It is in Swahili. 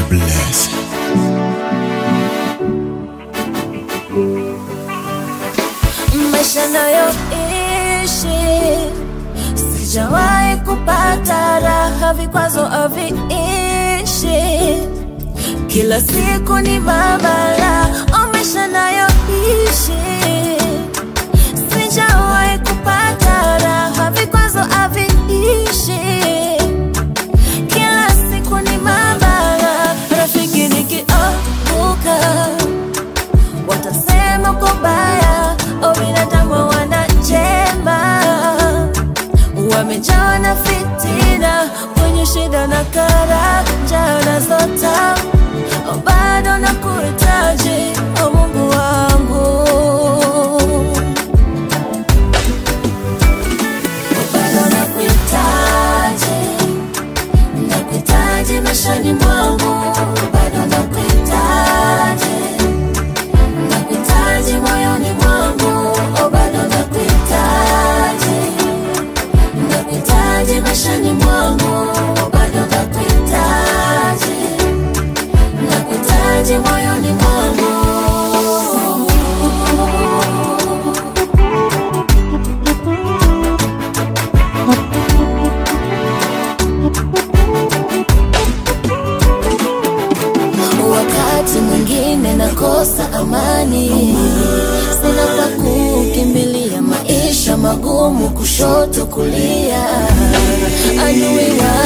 bless. maisha nayoishi sijawahi kupata raha, vikwazo haviishi, kila siku ni mabala. O, maisha nayoishi sijawahi kupata raha, vikwazo haviishi, kila siku ni mabala. Rafiki nikiokoka watasema uko baya, o binadamu wana njema, wamejawa na fitina, kwenye shida na karanja na zota, o bado na kuhitaji o Mungu wangu, O bado na kuhitaji, na kuhitaji maishani mwangu, bado na kuhitaji nakuhitaji moyoni mwangu, o bado nakuhitaji, nakuhitaji maishani mwangu, o bado nakuhitaji, nakuhitaji moyoni mwangu. Wakati mwingine nakosa amani, sina pa kukimbilia, maisha magumu, kushoto kulia, adui wa